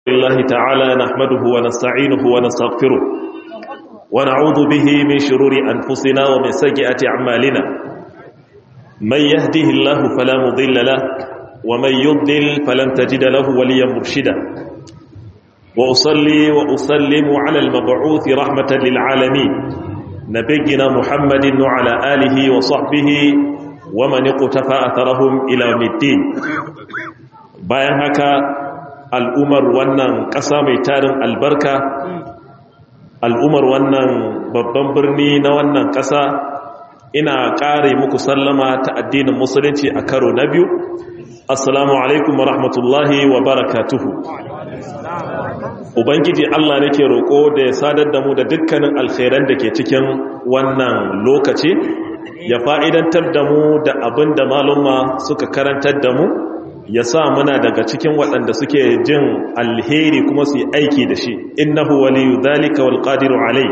الله تعالى نحمده ونستعينه ونستغفره ونعوذ به من شرور أنفسنا ومن سيئات أعمالنا من يهده الله فلا مضل له ومن يضلل فلن تجد له وليا مرشدا وأصلي وأسلم على المبعوث رحمة للعالمين نبينا محمد وعلى آله وصحبه ومن اقتفى أثرهم إلى الدين bayan haka al'umar wannan ƙasa mai tarin albarka al'umar wannan babban birni na wannan ƙasa ina ƙare muku sallama ta addinin musulunci a karo na biyu assalamu alaikum wa rahmatullahi wa barakatuhu ubangiji Allah nake roƙo da ya sadar da mu da dukkanin alkhairan da ke cikin wannan lokaci ya fa'idantar da mu da abin da malumma suka karantar da mu ya sa muna daga cikin waɗanda suke jin alheri kuma su yi aiki da shi innahu waliyu dhalika wal qadiru alai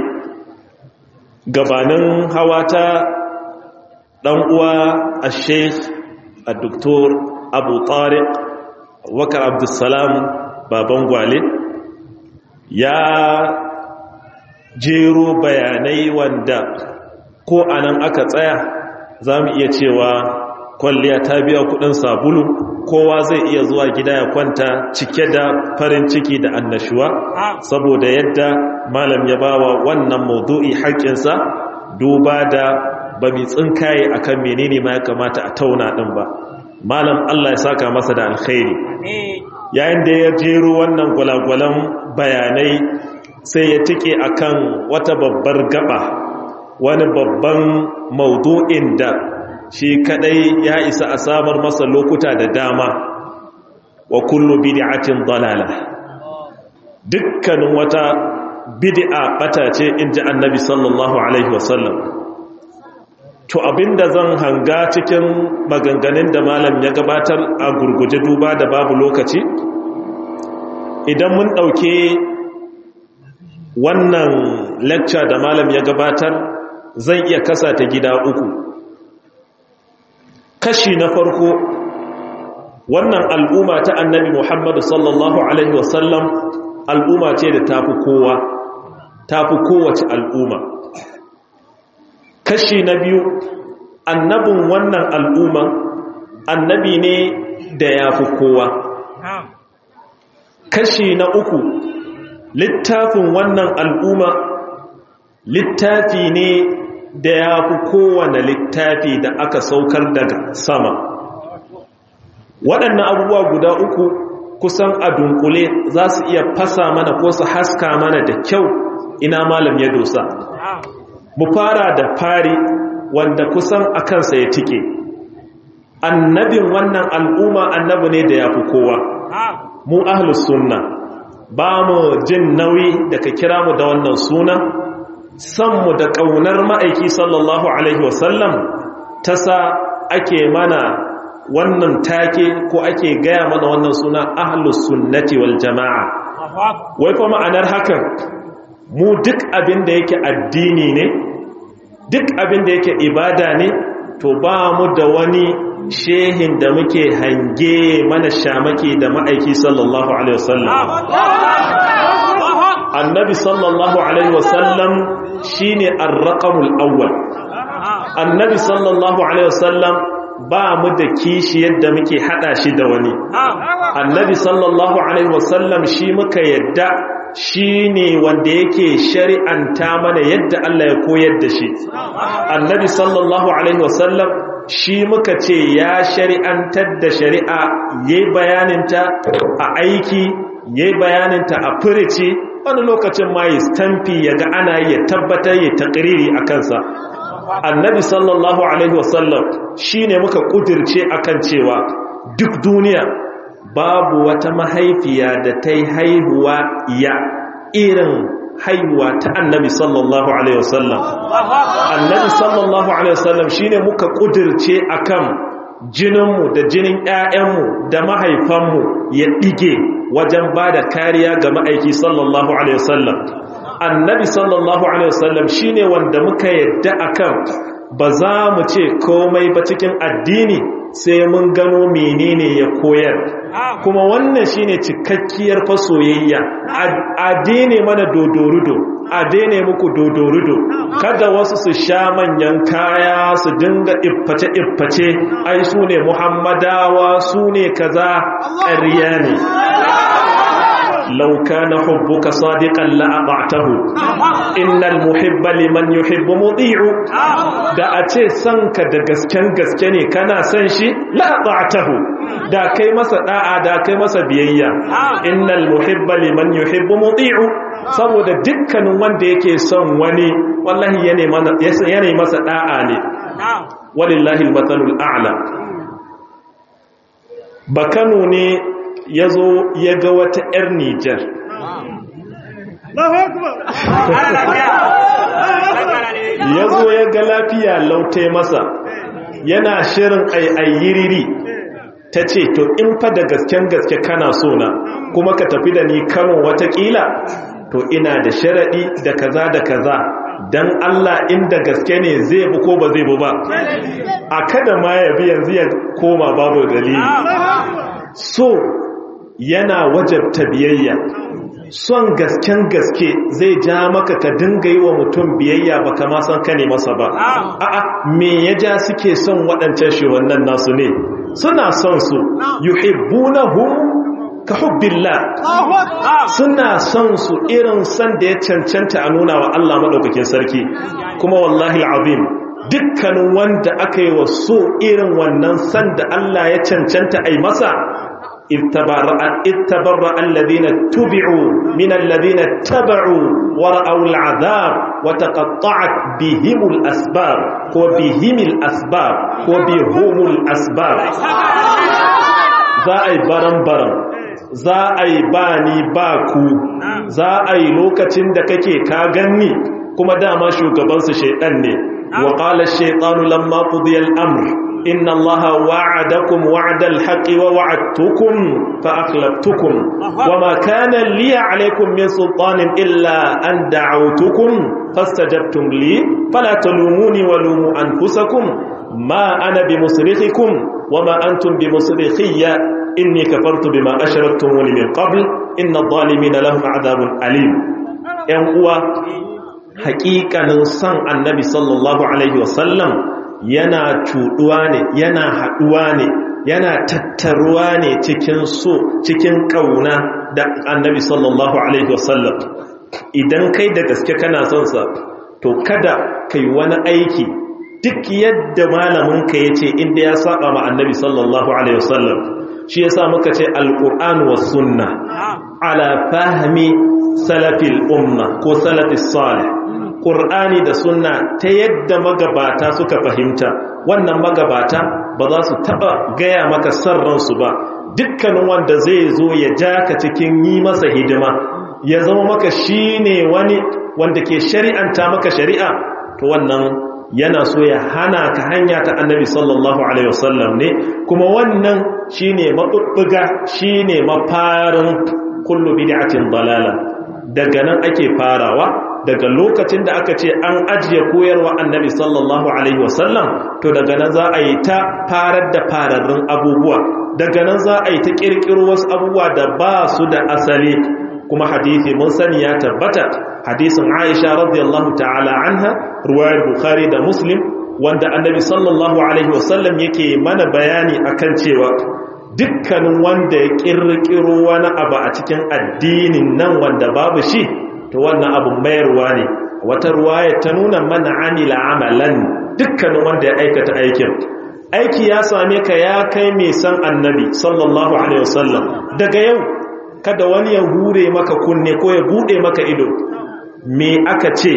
gabanin hawata dan uwa al-sheikh al-doktor abu tariq wakar abdussalam baban gwale ya jero bayanai wanda ko anan aka tsaya za mu iya cewa kwalliya ta biya kudin sabulu kowa zai iya zuwa gida ya kwanta cike da farin ciki da annashuwa saboda yadda malam ya bawa wannan maudu'i haƙƙinsa duba da ba mai tsinkaye akan menene ma ya kamata a tauna ɗin ba malam Allah ya saka masa da alkhairi yayin da ya jero wannan gwalagwalan bayanai sai ya tike akan wata babbar gaba wani babban maudu'in da shi kadai ya isa a samar masa lokuta da dama wa kullu bid'atin dalala dukkanin wata bid'a bata ce inji annabi sallallahu alaihi wasallam to abinda zan hanga cikin maganganun da malam ya gabatar a gurguje duba da babu lokaci idan mun dauke wannan lecture da malam ya gabatar zan iya kasa ta gida uku kashi na farko wannan al'umma ta annabi Muhammadu sallallahu Alaihi wasallam al'umma ce da tafi kowa tafi kowace al'umma kashi na biyu annabin wannan al'umma annabi ne da ya fi kowa kashi na uku littafin wannan al'umma littafi ne da ya fi kowane littafi da aka saukar daga sama waɗannan abubuwa guda uku kusan a dunkule za su iya fasa mana ko su haska mana da kyau ina malam ya dosa mu fara da fari wanda kusan a kansa ya tike annabin wannan al'umma annabi ne da ya fi kowa mu ahlus sunna ba mu jin nauyi da ka kira mu da wannan suna sanmu da ƙaunar ma'aiki sallallahu Alaihi wasallam ta sa ake mana wannan take ko ake gaya mana wannan suna ahlus sunnati wal jama'a wai kuma ma'anar hakan mu duk abin da yake addini ne duk abin da yake ibada ne to ba mu da wani shehin da muke hange mana shamaki da ma'aiki sallallahu Alaihi wasallam annabi sallallahu Alaihi wasallam shi ne arraƙamul awwal annabi sallallahu alaihi wasallam ba mu da kishi yadda muke hada shi da wani annabi sallallahu alaihi wasallam shi muka yadda shi ne wanda yake shari'anta mana yadda Allah ya koyar da shi annabi sallallahu alaihi wasallam shi muka ce ya shari'antar da shari'a yayi bayaninta a aiki yayi bayaninta a furici wani lokacin ma yi stamfi ya ga ana yi ya tabbatar ya taƙiriri a kansa annabi sallallahu alaihi wasallam shi ne muka ƙudirce akan cewa duk duniya babu wata mahaifiya da ta yi haihuwa ya irin haihuwa ta annabi sallallahu alaihi wasallam annabi sallallahu alaihi wasallam shi ne muka ƙudirce akan jininmu da jinin 'ya'yanmu da mahaifanmu ya ɗige wajen ba da kariya ga ma'aiki sallallahu alaihi wasallam annabi sallallahu alaihi wasallam shine wanda muka yadda akan ba za mu ce komai ba cikin addini sai mun gano menene ya koyar kuma wannan shine cikakkiyar fasoyayya a daine mana dodorudo a daine muku dodorudo kada wasu su sha manyan kaya su dinga ifface-ifface ai su ne muhammadawa su ne kaza ƙarya ne لو كان حبك صادقا لأطعته إن المحب لمن يحب مطيع da a ce sanka da gasken gaske ne kana san shi la'ata'tahu da kai masa da'a da kai masa biyayya innal muhibba liman yuhibbu muti'u saboda dukkanin wanda yake son wani wallahi yana masa da'a ne walillahi almathalul a'la bakano ne ya zo ya ga wata 'yar Nijar. Ya zo ya ga lafiya lautai masa, yana shirin ayyiriri ta ce, To, in fa da gasken gaske kana so na, kuma ka tafi da ni kano watakila, to ina da sharaɗi da kaza da kaza. Dan Allah inda gaske ne zai bu ko ba zai bu ba, a kada ma ya bi yanzu ya koma babu dalili. So, yana wajabta biyayya son gasken gaske zai ja maka ka dinga yi wa mutum biyayya ba kama san ka ne masa ba a'a me ya ja suke son waɗancan wannan nasu ne suna son su yuhibbunahum ka hubbillah suna son su irin san da ya cancanta a nuna wa Allah madaukakin sarki kuma wallahi alazim dukkanin wanda aka yi wa so irin wannan san da Allah ya cancanta a yi masa اتبرأ الذين اتبعوا من الذين اتبعوا ورأوا العذاب وتقطعت بهم الأسباب وبهم الأسباب وبهم الأسباب za a yi baran-baran za a yi ba ni ba ku za a yi lokacin da kake ka ganni kuma dama shugabansu shaidan ne wa ƙala shaidanu lamma ƙudiyar amur إن الله وعدكم وعد الحق ووعدتكم فأخلفتكم وما كان لي عليكم من سلطان إلا أن دعوتكم فاستجبتم لي فلا تلوموني ولوموا أنفسكم ما أنا بمصرخكم وما أنتم بمصرخي إني كفرت بما أشركتموني من قبل إن الظالمين لهم عذاب أليم ينقوى حقيقة نصان النبي صلى الله عليه وسلم yana cuɗuwa ne yana haɗuwa ne yana tattaruwa ne cikin so cikin ƙauna da annabi sallallahu alaihi wasallam idan kai da gaske kana son sa to kada kai wani aiki duk yadda malaminka ya ce inda ya saba ma annabi sallallahu alaihi wasallam shi yasa muka ce alqur'an was sunna ala fahmi salafil umma ko salafis salih ƙur'ani da sunna ta yadda magabata suka fahimta wannan magabata ba za su taɓa gaya maka sarransu ba dukkanin wanda zai zo ya ja ka cikin yi masa hidima ya zama maka shi ne wani wanda ke shari'anta maka shari'a to wannan yana so ya hana ka hanya ta annabi sallallahu alaihi wasallam ne kuma wannan shi ne maɓuɓɓuga shi ne mafarin kullu bid'atin dalala daga nan ake farawa daga lokacin da aka ce an ajiye koyarwa annabi sallallahu alaihi wasallam to daga nan za a yi ta farar da fararrun abubuwa daga nan za a yi ta kirkiro wasu abubuwa da ba su da asali kuma hadithi mun sani ya tabbata hadisin Aisha radiyallahu ta'ala anha ruwayar Bukhari da Muslim wanda annabi sallallahu alaihi wasallam yake mana bayani akan cewa dukkanin wanda ya kirkiro wani abu a cikin addinin nan wanda babu shi to wannan abun mayarwa ne wata ruwaya ta nuna mana amila amalan dukkanin wanda ya aikata aikin aiki ya same ka ya kai mai san annabi sallallahu alaihi wasallam daga yau kada wani ya hure maka kunne ko ya bude maka ido me aka ce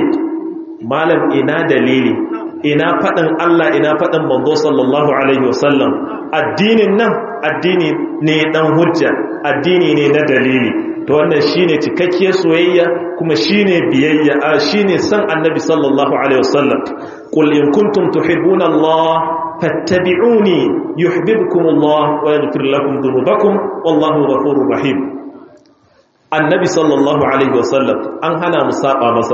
malam ina dalili ina faɗin Allah ina faɗin manzo sallallahu alaihi wasallam addinin nan addini ne dan hujja addini ne na dalili to wannan shine cikakkiyar soyayya kuma shine biyayya a shine san annabi sallallahu alaihi wasallam qul in kuntum tuhibbuna Allah fattabi'uni yuhibbukum Allah wa yaghfir lakum dhunubakum wallahu ghafurur rahim annabi sallallahu alaihi wasallam an hana mu saba masa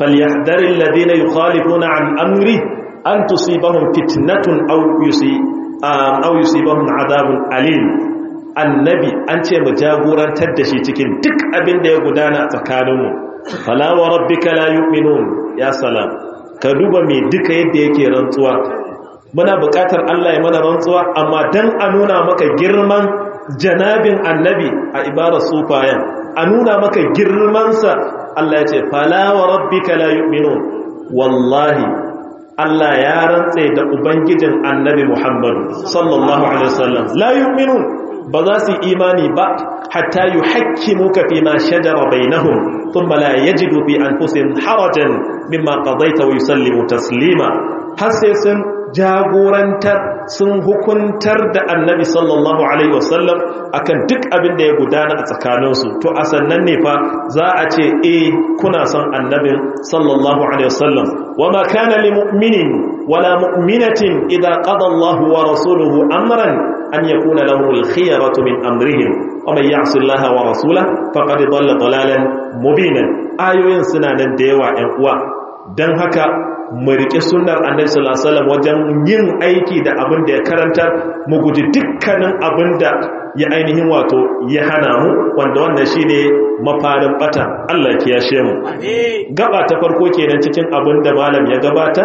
falyahdharil ladina yukhalifuna an amri an tusibahum fitnatun aw yusi aw yusibahum adabun alim annabi an ce mu jagorantar da shi cikin duk abin da ya gudana tsakaninmu fala wa rabbika la yu'minun ya salam ka duba me duka yadda yake rantsuwa muna buƙatar Allah ya mana rantsuwa amma dan a nuna maka girman janabin annabi a ibarar sufayan a nuna maka girmansa Allah ya ce fala wa rabbika la yu'minun wallahi Allah ya rantse da ubangijin annabi Muhammad sallallahu alaihi wasallam la yu'minun ba za su imani ba hatta yuhakkimuka fi ma shajara bainahum thumma la yajidu fi anfusihim harajan mimma qadaita wa yusallimu taslima har sai sun jagorantar sun hukuntar da annabi sallallahu alaihi wasallam akan duk abin da ya gudana a tsakaninsu to a sannan ne fa za a ce eh kuna son annabin sallallahu alaihi wasallam wa ma kana lil mu'minin wala mu'minatin idza qada Allahu wa rasuluhu amran an yakuna lahum al khiyaratu min amrihim wa man ya'si Allah wa rasulahu faqad dhalla dhalalan mubinan ayoyin suna nan da yawa ƴan uwa dan haka mu riƙe sunnar annabi sallallahu alaihi wasallam wajen yin aiki da abin da ya karanta mu guji dukkanin abin da ya ainihin wato ya hana mu wanda wannan shine mafarin bata Allah ya yashe mu gaba ta farko kenan cikin abin da malam ya gabata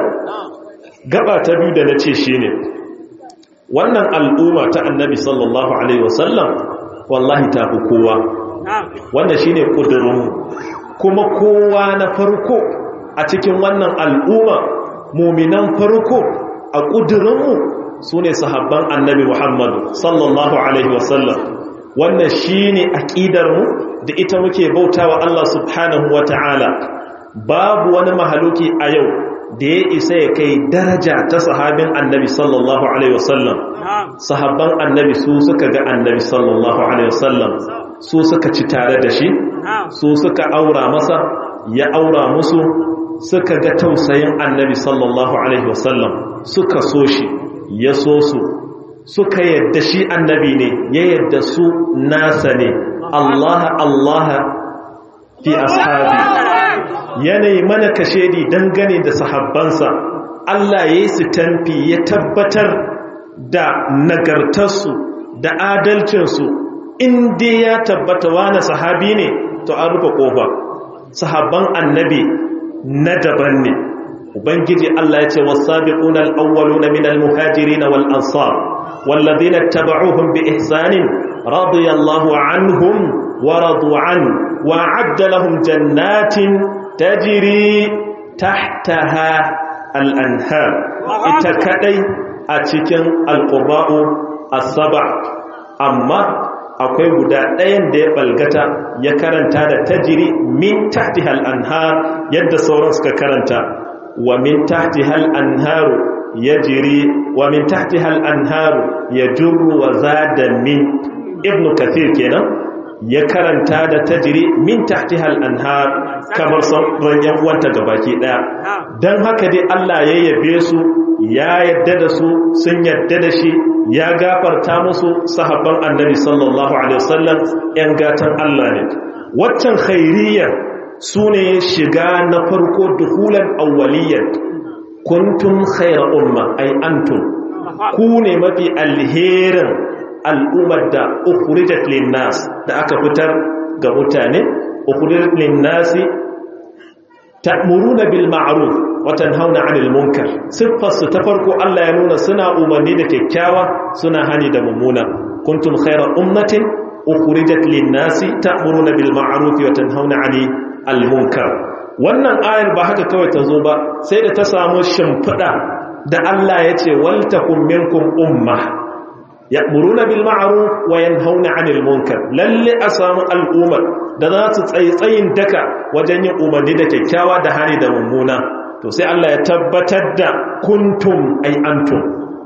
gaba ta biyu da nace shine wannan al'umma ta annabi sallallahu alaihi wasallam wallahi ta fi kowa wanda shine kudurin kuma kowa na farko a cikin wannan al'umma muminan farko a ƙudurinmu su ne sahabban annabi Muhammadu sallallahu Alaihi wasallam wannan shi ne aƙidarmu da ita muke bauta wa Allah subhanahu wa ta'ala babu wani mahaluki a yau da ya isa ya kai daraja ta sahabin annabi sallallahu Alaihi wasallam sahabban annabi su suka ga annabi sallallahu Alaihi wasallam su suka ci tare da shi su suka aura masa ya aura musu suka ga tausayin annabi sallallahu alaihi wasallam suka so shi ya so su suka yadda shi annabi ne ya yadda su nasa ne Allah Allah fi ashabi yanayi mana kashedi dangane da sahabbansa Allah ya yi su tamfi ya tabbatar da nagartarsu da adalcinsu inda ya tabbata wani sahabi ne to an rufe kofa sahabban annabi na daban ne ubangiji Allah ya ce wasabiquna al-awwaluna min al-muhajirin wal ansar walladhina tabauhum bi ihsanin radiyallahu anhum wa radu an wa a'adda lahum jannatin tajri tahtaha al-anhar ita kadai a cikin al-qurra'u as-sab' amma akwai guda ɗayan da ya balgata ya karanta da tajiri min tahtihal anhar yadda sauran suka karanta wa min tahtihal anharu yajri wa min tahtihal anharu yajru wa zada min ibnu kathir kenan ya karanta da tajiri min tahtihal anhar kamar sauran yan uwanta gabaki daya dan haka dai Allah ya yabe su ya yadda da su sun yadda da shi ya gafarta musu sahabban annabi sallallahu alaihi wasallam yan gatan Allah ne waccan khairiyya sune shiga na farko duhulan awwaliyyat kuntum khayra umma ay antum ku ne mafi alherin al'ummar da ukhrijat linnas da aka fitar ga mutane ukhrijat linnasi ta'muruna bil ma'ruf watan hauna anil munkar siffarsu ta farko Allah ya nuna suna umarni da kyakkyawa suna hani da mummuna kuntum khayra ummatin ukhrijat lin-nasi ta'muruna bil ma'ruf wa tanhauna 'anil munkar wannan ayar ba haka kawai ta zo ba sai da ta samu shimfida da Allah ya ce wal takum minkum umma ya'muruna bil ma'ruf wa yanhauna 'anil munkar lalle a samu al'ummar da za su tsaitsayin daka wajen yin umarni da kyakkyawa da hani da mummuna to sai Allah ya tabbatar da kuntum ay antum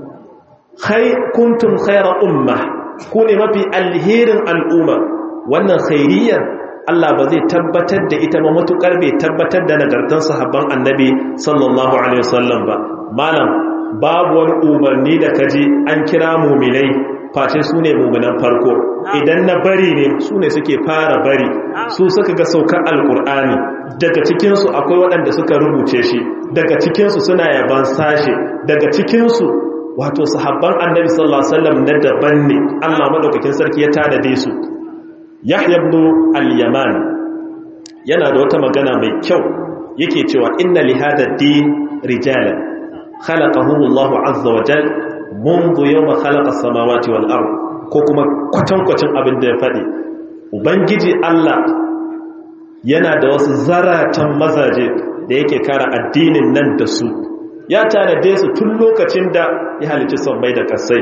khay kuntum khayra umma ku ne mafi alherin al'umma wannan khairiyar Allah ba zai tabbatar da ita ba matukar bai tabbatar da nagartan sahabban annabi sallallahu alaihi wasallam ba malam babu wani umarni da kaji an kira muminai face su ne muminan farko idan na bari ne su ne suke fara bari su suka ga saukar alkur'ani daga cikinsu akwai waɗanda suka rubuce shi daga cikinsu suna yaban sashe daga cikinsu wato sahabban annabi sallallahu alaihi wasallam na daban ne Allah madaukakin sarki ya tanade su Yahya ibn al-Yaman yana da wata magana mai kyau yake cewa inna li hada din rijalan khalaqahum Allah azza wa jal منذ يوم خلق السماوات والارض ko kuma kwatankwacin abin da ya faɗi ubangiji Allah yana da wasu zaratan mazaje da yake kara addinin nan da su ya tanade su tun lokacin da ya halici sammai da kasai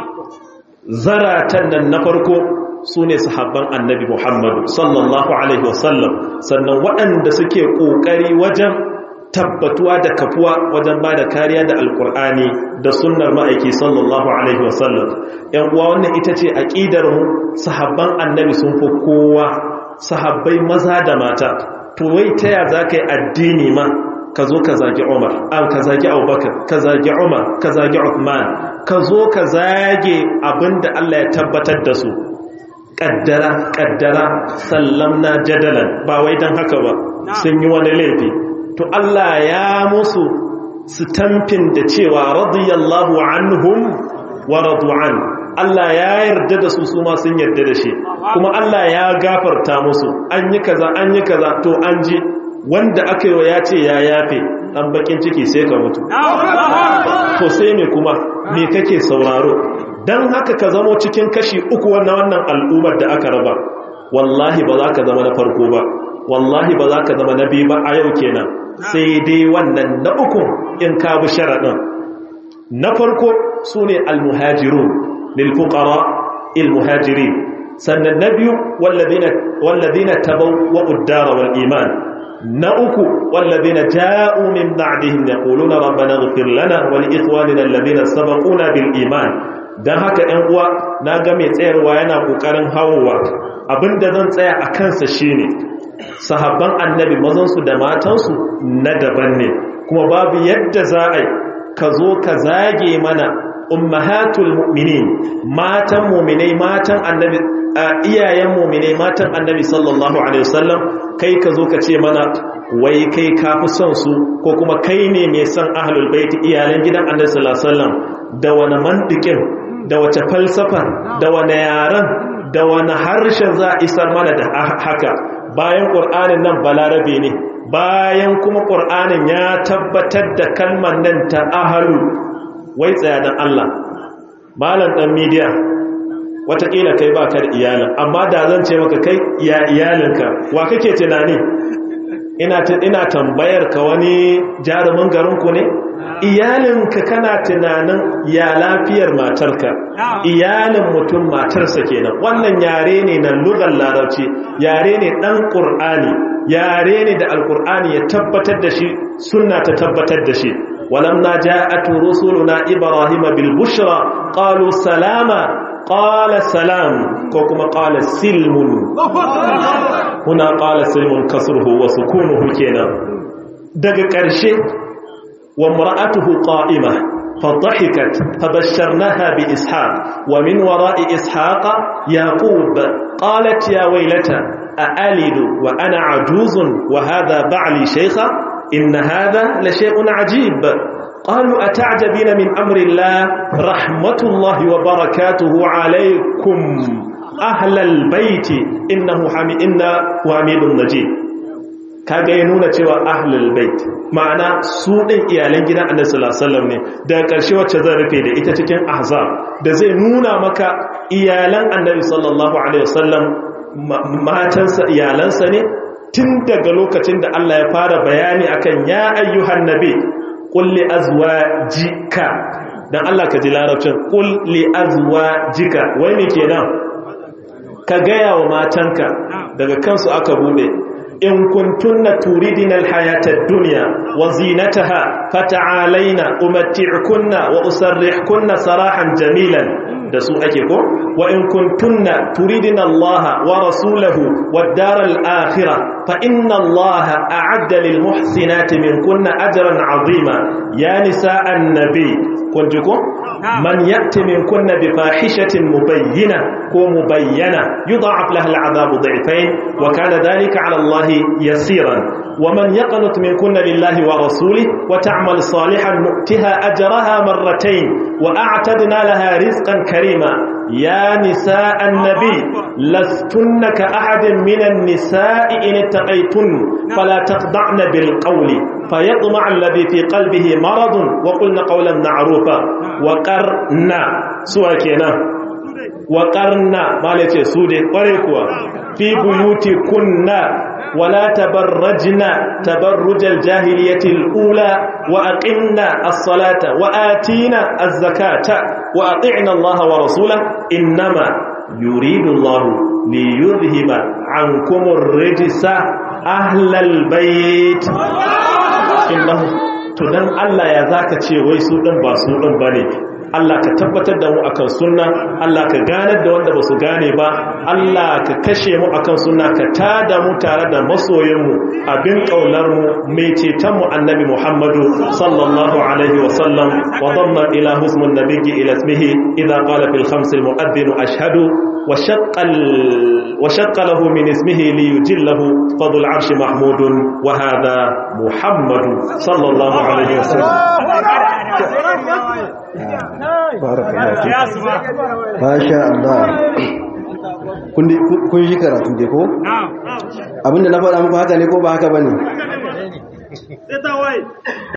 zaratan nan na farko su ne sahabban annabi muhammadu sallallahu alaihi wasallam sannan waɗanda suke ƙoƙari wajen tabbatuwa da kafuwa wajen ba da kariya da alkur'ani da sunnar ma'aiki sallallahu alaihi wasallam yan uwa wannan ita ce aƙidar mu sahabban annabi sun fi kowa sahabbai maza da mata to wai ta ya za ka yi addini ma ka zo ka zagi umar an ka zagi abubakar ka zagi umar ka zagi uthman ka zo ka zage abinda allah ya tabbatar da su ƙaddara ƙaddara sallamna jadalan ba wai don haka ba sun yi wani laifi to Allah ya musu tamfin da cewa radiyallahu anhum wa radu'an Allah ya yarda da su su ma sun yarda da shi kuma Allah ya gafarta musu an yi kaza an yi kaza to an ji wanda aka yi wa ya ce ya yafe dan bakin ciki sai ka mutu to sai me kuma me kake sauraro dan haka ka zamo cikin kashi uku wannan wannan al'ummar da aka raba wallahi ba za ka zama na farko ba wallahi ba za ka zama na biyu ba a yau kenan sai dai wannan na uku in ka bi sharaɗin na farko su ne almuhajirun lilfuƙara ilmuhajiri sannan na biyu wallazina tabau wa uddara wal iman na uku wallazina ja'u min ba'dihim yaquluna rabbana ighfir lana wa li ikhwanina alladhina sabaquna bil iman dan haka ɗan uwa na ga mai tsayarwa yana kokarin hawowa abinda zan tsaya a kansa shine sahabban annabi mazansu da matansu na daban ne kuma babu yadda za a yi ka zo ka zage mana ummahatul mu'minin matan mu'minai matan annabi iyayen mu'minai matan annabi sallallahu alaihi wasallam kai ka zo ka ce mana wai kai ka fi son su ko kuma kai ne mai son ahlul bait iyalan gidan annabi sallallahu alaihi wasallam da wani mantikin da wace falsafa da wani yaran da wani harshen za a isar mana da haka bayan ƙur'anin nan balarabe ne bayan kuma ƙur'anin ya tabbatar da kalmar nan ta ahalu wai tsaya don Allah malam ɗan midiya watakila kai ba ka da iyalin amma da zan ce maka kai ya iyalinka wa kake tunani ina tambayar ka wani jarumin garinku ne iyalinka kana tunanin ya lafiyar matarka iyalin mutum matarsa kenan wannan yare ne na lugar larabci yare ne dan qur'ani yare ne da alqur'ani ya tabbatar da shi sunna ta tabbatar da shi walamma ja'at rusuluna ibrahima bil bushra qalu salama qala salam ko kuma qala silmun huna qala silmun kasruhu wa sukunuhu kenan daga ƙarshe وامرأته قائمة فضحكت فبشرناها بإسحاق ومن وراء إسحاق يعقوب قالت يا ويلتى أألد وأنا عجوز وهذا بعلي شيخا إن هذا لشيء عجيب قالوا أتعجبين من أمر الله رحمة الله وبركاته عليكم أهل البيت إنه حميد إنه حميد مجيد kaga ya nuna cewa ahlul bait ma'ana su din iyalan gidan annabi sallallahu alaihi wasallam ne daga ƙarshe wacce zan rufe da ita cikin ahzab da zai nuna maka iyalan annabi sallallahu alaihi wasallam matansa iyalansa ne tun daga lokacin da Allah ya fara bayani akan ya ayyuhan nabi qul li azwajika dan Allah ka ji larabcin qul li azwajika wai me kenan ka gaya wa matanka daga kansu aka bude in kuntunna turidina alhayata ad-dunya wa zinataha fata'alaina umatti'kunna wa usarrihkunna sarahan jamilan da su ake ko wa in kuntunna turidina Allah wa rasulahu wad-dar al-akhirah fa inna Allah a'adda lil muhsinati minkunna ajran 'azima ya nisa an-nabi kuntukum man ya'ti min kunna bi fahishatin mubayyina ko mubayyana yudha'af laha al'adabu dhi'fayn wa kana dhalika 'ala Allah yasiran ومن يقنط منكن لله ورسوله وتعمل صالحا نؤتها أجرها مرتين وأعتدنا لها رزقا كريما يا نساء النبي لستن كأحد من النساء إن اتقيتن فلا تخضعن بالقول فيطمع الذي في قلبه مرض وقلن قولا معروفا وقرنا سوى كنا وقرنا ما ليتي سودي وريكوا في بيوتكن ولا تبرجنا تبرج الجاهلية الأولى وأقمنا الصلاة وآتينا الزكاة وأطعنا الله ورسوله إنما يريد الله ليذهب عنكم الرجس أهل البيت إنه tunan Allah ya zaka ce wai su ɗin ba su ɗin ba ne Allah ka tabbatar da mu akan sunna Allah ka ganar da wanda ba su gane ba Allah ka kashe mu akan sunna ka tada mu tare da masoyinmu abin kaular mu mai ceton mu annabi Muhammadu sallallahu alaihi wa sallam wa dhamma ila husmun nabiyyi ila ismihi idha qala fil khams al mu'adhdhin ashhadu wa shaqqa wa shaqqa lahu min ismihi li yujillahu fadl arsh mahmudun wa hadha Muhammadu sallallahu alaihi wa sallam Masha Allah. Kun shi karatu ke ko? Abinda na faɗa muku haka ne ko ba haka ba ne?